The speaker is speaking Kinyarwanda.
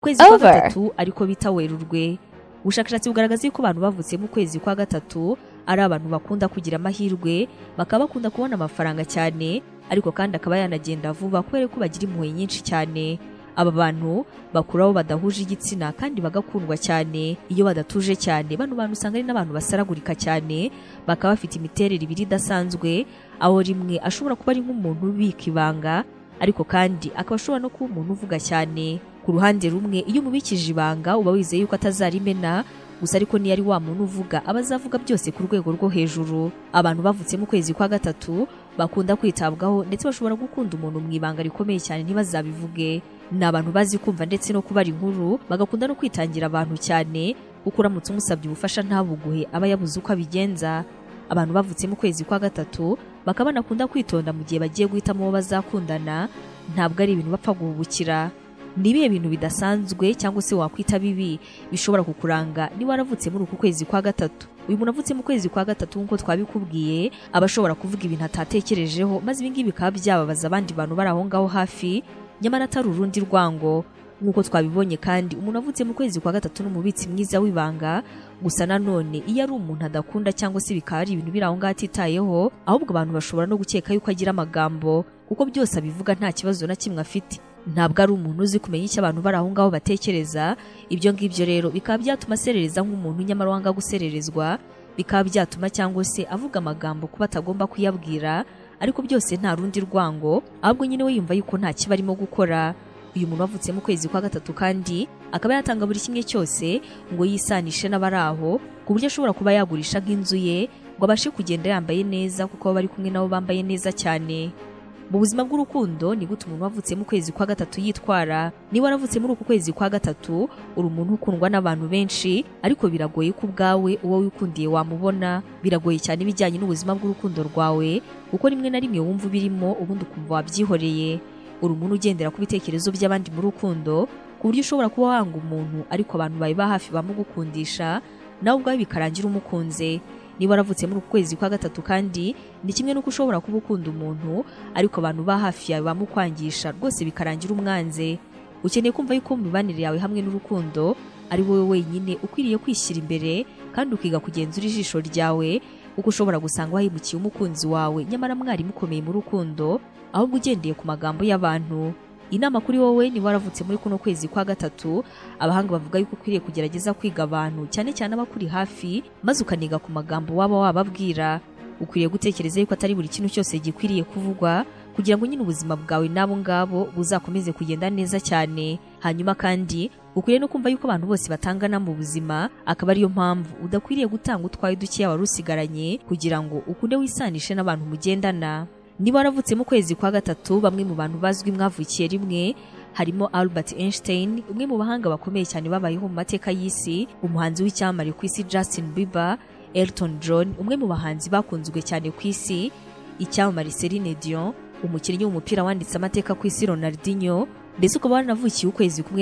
ukwezi kwa Over. gatatu ariko bita werurwe ubushakashatsi bugaragaza yuko abantu bavutse mu kwezi kwa gatatu ari abantu bakunda kugira amahirwe bakaba bakunda kubona amafaranga cyane ariko kandi akaba yanagenda vuba kubera ko bagira impuhwe nyinshi cyane aba bantu bakuraho badahuje igitsina kandi bagakundwa cyane iyo badatuje cyane bano bantu usanga ari n'abantu basaragurika cyane bakaba bafite imiterere ibiri idasanzwe aho rimwe ashobora kuba ari nk'umuntu ubika ibanga ariko kandi akaba ashobora no kuba umuntu uvuga cyane ku ruhande rumwe iyo umubikije ibanga uba wizeye yuko atazarimena gusa ariko niyo ari wa muntu uvuga aba azavuga byose ku rwego rwo hejuru abantu bavutse mu kwezi kwa gatatu bakunda kwitabwaho ndetse bashobora gukunda umuntu mu ibanga rikomeye cyane ntibazabivuge ni abantu bazi kumva ndetse no kubara inkuru bagakunda no kwitangira abantu cyane kuko uramutse umusabye ubufasha ntabuguhe aba yabuze uko abigenza abantu bavutse mu kwezi kwa gatatu bakaba banakunda kwitonda mu gihe bagiye guhitamo uwo bazakundana ntabwo ari ibintu bapfa guhubukira ni ibihe bintu bidasanzwe cyangwa se wakwita bibi bishobora kukuranga niba waravutse muri uku kwezi kwa gatatu uyu muntu avutse mu kwezi kwa gatatu nk'uko twabikubwiye aba ashobora kuvuga ibintu atatekerejeho maze ibi ngibi bikaba byababaza abandi bantu bari aho ngaho hafi nyamara atari urundi rwango nk'uko twabibonye kandi umuntu avutse mu kwezi kwa gatatu ni umubitsi mwiza w'ibanga gusa nanone iyo ari umuntu adakunda cyangwa se bikaba ari ibintu biri aho ngaho atitayeho ahubwo abantu bashobora no gukeka yuko agira amagambo kuko byose abivuga nta kibazo na kimwe afite ntabwo ari umuntu uzi kumenya icyo abantu bari aho ngaho batekereza ibyo ngibyo rero bikaba byatuma aserereza nk'umuntu nyamara wanga gusererezwa bikaba byatuma cyangwa se avuga amagambo kuba atagomba kuyabwira ariko byose nta rundi rwango ahubwo nyine we yumva yuko nta kiba arimo gukora uyu muntu wavutse mu kwezi kwa gatatu kandi akaba yatanga buri kimwe cyose ngo yisanishe n'abari aho ku buryo ashobora kuba yagurisha nk'inzu ye ngo abashe kugenda yambaye neza kuko baba bari kumwe nabo bambaye neza cyane mu buzima bw'urukundo ni gute umuntu wavutse mu kwezi kwa gatatu yitwara niba waravutse muri uku kwezi kwa gatatu uri umuntu ukundwa n'abantu benshi ariko biragoye ko ubwawe uwo wikundiye wamubona biragoye cyane ibijyanye n'ubuzima bw'urukundo rwawe kuko rimwe na rimwe wumva ubirimo ubundi ukumva wabyihoreye uri umuntu ugendera ku bitekerezo by'abandi mu rukundo ku buryo ushobora kuba wanga umuntu ariko abantu bawe ba hafi bamugukundisha nawe ubwawe bikarangira umukunze niba waravutse muri uku kwezi kwa gatatu kandi ni kimwe n'uko ushobora kuba ukunda umuntu ariko abantu ba hafi yawe bamukwangisha rwose bikarangira umwanze ukeneye kumva yuko mu mibanire yawe hamwe n'urukundo ari wowe wenyine ukwiriye kwishyira imbere kandi ukiga kugenzura ijisho ryawe kuko ushobora gusanga wahimukiye umukunzi wawe nyamara mwari mukomeye mu rukundo ahubwo ugendeye ku magambo y'abantu inama kuri wowe niba waravutse muri kuno kwezi kwa gatatu abahanga bavuga yuko ukwiriye kugerageza kwiga abantu cyane cyane abakuri hafi maze ukaniga ku magambo waba wababwira ukwiriye gutekereza yuko atari buri kintu cyose gikwiriye kuvugwa kugira ngo nyine ubuzima bwawe n'abo ngabo buzakomeze kugenda neza cyane hanyuma kandi ukwiriye no kumva yuko abantu bose batangana mu buzima akaba ariyo mpamvu udakwiriye gutanga utwaye dukeya wari usigaranye kugira ngo ukunde wisanishe n'abantu mugendana niba waravutse mu kwezi kwa gatatu bamwe mu bantu bazwi mwavukiye rimwe harimo Albert Einstein umwe mu bahanga bakomeye cyane babayeho mu mateka y'isi umuhanzi w'icyamamare ku isi Justin Bieber Elton John umwe mu bahanzi bakunzwe cyane ku isi icyamamare Celine Dion umukinnyi w'umupira wanditse amateka ku isi Ronaldinho ndetse ukaba waranavukiye ukwezi kumwe